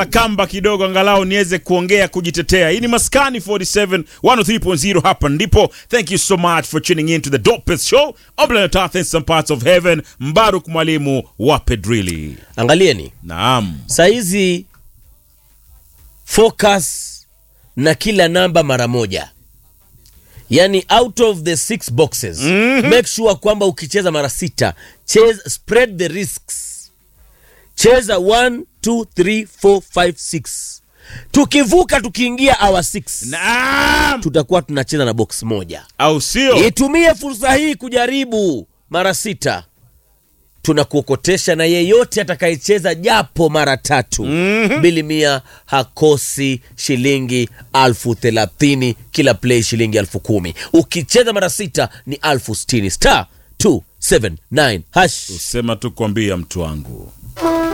kamba kidogo angalau niweze kuongea kujitetea. Hii ni Maskani 47 103.0 hapa ndipo. Thank you so much for tuning in to the dopest show on planet Earth in some parts of heaven. Mbaruk mwalimu wa Pedrili. Angalieni Naam. saizi, focus na kila namba mara moja, yani out of the six boxes make sure kwamba ukicheza mara sita, cheza, spread the risks, cheza 1 2 3 4 5 6 tukivuka tukiingia hour 6 Naam. tutakuwa tunacheza na box moja. Au sio? Itumie fursa hii kujaribu mara sita. Tunakuokotesha na yeyote atakayecheza japo mara tatu bili mia hakosi shilingi alfu thelathini kila play shilingi alfu kumi ukicheza mara sita ni alfu sitini star 279 hash Sema tu kuambia mtu wangu.